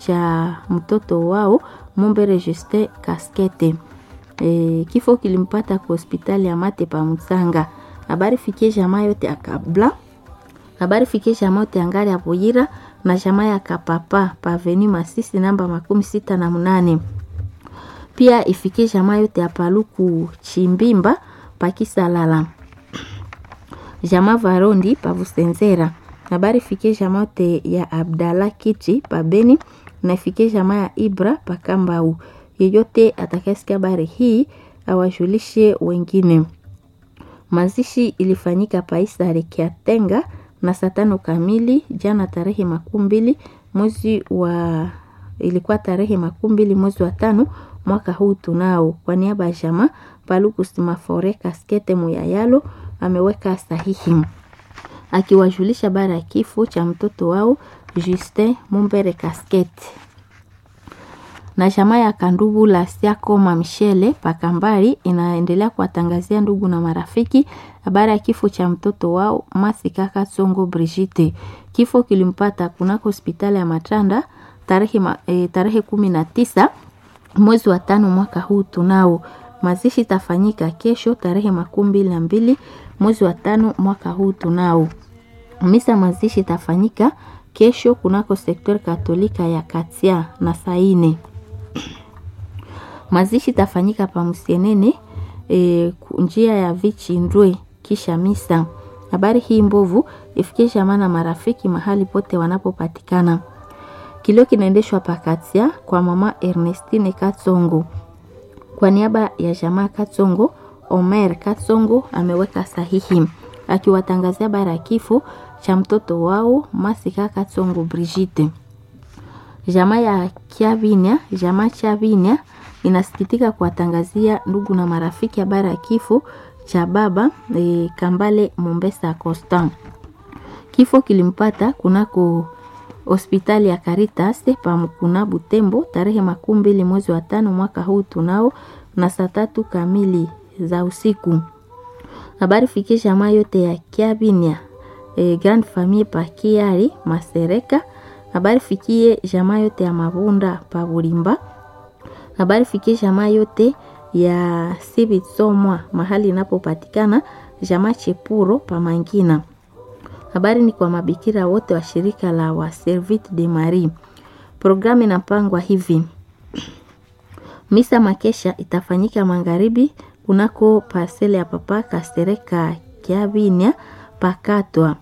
cha mtoto wao Mumbere Justin Kaskete. E, kifo kilimpata kwa hospitali ya Mate pa Msanga. Habari fikie jamaa yote akabla. Habari fikie jamaa yote angali ya Buyira na jamaa ya Kapapa pa Avenue Masisi namba makumi sita na munane. Pia ifikie jamaa yote ya Paluku Chimbimba pa Kisalala. Jamaa Varondi pa Busenzera. Habari fikie jamaa yote ya Abdalla Kiti pa Beni na ifikie jamaa ya Ibra pa Kambau. Yeyote atakayesikia habari hii awajulishe wengine. Mazishi ilifanyika Paisare Kiatenga na saa tano kamili jana tarehe makumi mbili mwezi wa ilikuwa tarehe makumi mbili mwezi wa tano mwaka huu tunao. Kwa niaba ya jamaa Paluku Simafore Kaskete Muyayalo ameweka sahihi akiwajulisha habari ya kifo cha mtoto wao Justin Mumbere Kaskete na jamaa ya Kandubu la Siakoma Michele Pakambari inaendelea kuwatangazia ndugu na marafiki habari ya kifo cha mtoto wao Masikaka Songo Brigitte. Kifo kilimpata kunako hospitali ya Matanda tarehe, ma, e, tarehe kumi na tisa mwezi wa tano mwaka huu tunao. Mazishi tafanyika kesho tarehe makumi mbili na mbili mwezi wa tano mwaka huu tunao. Misa mazishi tafanyika kesho kunako sektori katolika ya Katia na Saine. Mazishi tafanyika pa Msienene e, njia ya Vichindwe kisha misa. Habari hii mbovu ifikie jamaa na marafiki mahali pote wanapopatikana. Kilio kinaendeshwa pakatia kwa mama Ernestine Katsongo. Kwa niaba ya jamaa Katsongo, Omer Katsongo ameweka sahihi akiwatangazia habari ya kifo cha mtoto wao Masika Katsongo Brigitte. Jamaa ya Kiavinia, jamaa Chavinia inasikitika kuwatangazia ndugu na marafiki habari ya kifo cha baba e, Kambale Mombesa Constant. Kifo kilimpata kunako hospitali ya Caritas pamkuna Butembo tarehe makumi mbili mwezi wa tano mwaka huu tunao na saa tatu kamili za usiku. Habari fikie jamaa yote ya Kiabinia e, Grand Famille pa Kiari Masereka. Habari fikie jamaa yote ya Mabunda pa Bulimba. Habari fikie jamaa yote ya Sibitsomwa mahali inapopatikana jamaa Chepuro pa Mangina. Habari ni kwa mabikira wote wa shirika la wa Servite de Marie. Programu inapangwa hivi: misa makesha itafanyika magharibi kunako parcele ya papa Kastereka Kiabinia pakatwa,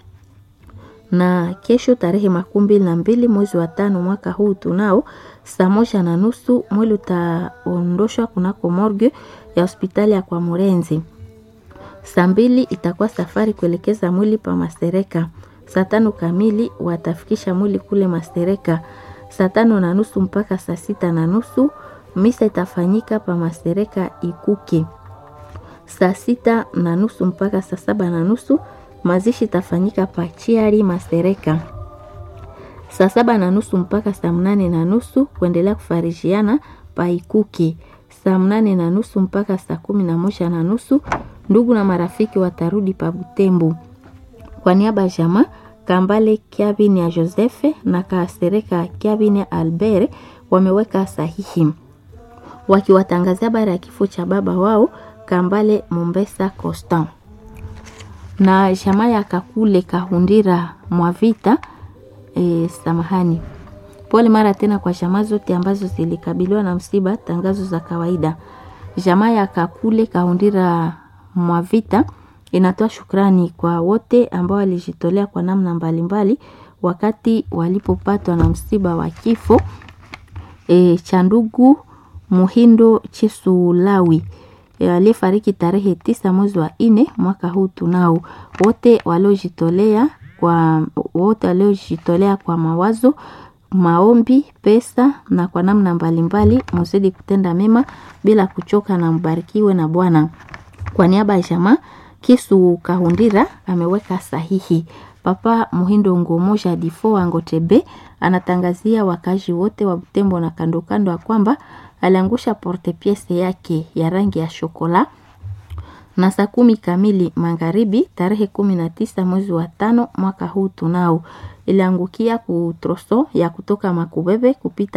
na kesho tarehe makumi mbili na mbili mwezi wa tano mwaka huu tunao saa moja na nusu mwili utaondoshwa kunako morgue ya hospitali ya kwa Murenzi. Saa mbili itakuwa safari kuelekeza mwili pa Masereka. Saa tano kamili watafikisha mwili kule Masereka. Saa tano na nusu mpaka saa sita na nusu misa itafanyika pa Masereka Ikuke. Saa sita na nusu mpaka saa saba na nusu mazishi itafanyika pa Chiari Masereka. Saa saba na nusu mpaka saa mnane na nusu kuendelea kufarijiana pa Ikuke. Saa mnane na nusu mpaka saa kumi na moja na nusu ndugu na marafiki watarudi pa Butembo. Kwa niaba ya jamaa Kambale Kiabini ya Josefe na Kasereka Kiabini ya Albert wameweka sahihi wakiwatangazia habari ya kifo cha baba wao Kambale Mombesa Constant na jamaa ya Kakule Kahundira Mwavita. E, samahani, pole mara tena kwa jamaa zote ambazo zilikabiliwa na msiba. Tangazo za kawaida. Jamaa ya Kakule Kahundira Mwavita inatoa shukrani kwa wote ambao walijitolea kwa namna mbalimbali mbali, wakati walipopatwa na msiba wa kifo e, cha ndugu Muhindo Chisulawi e, aliyefariki tarehe tisa mwezi wa nne mwaka huu. Tunao wote waliojitolea kwa wote waliojitolea kwa mawazo, maombi, pesa na kwa namna mbalimbali, muzidi kutenda mema bila kuchoka, na mbarikiwe na Bwana. Kwa niaba ya jamaa Kisu Kahundira ameweka sahihi. Papa Muhindo Ngomoja Difo Angotebe anatangazia wakazi wote wa Butembo na kando kando ya kwamba aliangusha porte piece yake ya rangi ya shokola na saa kumi kamili magharibi tarehe kumi na tisa mwezi wa tano mwaka huu tunao iliangukia ku troso ya kutoka Makubebe kupita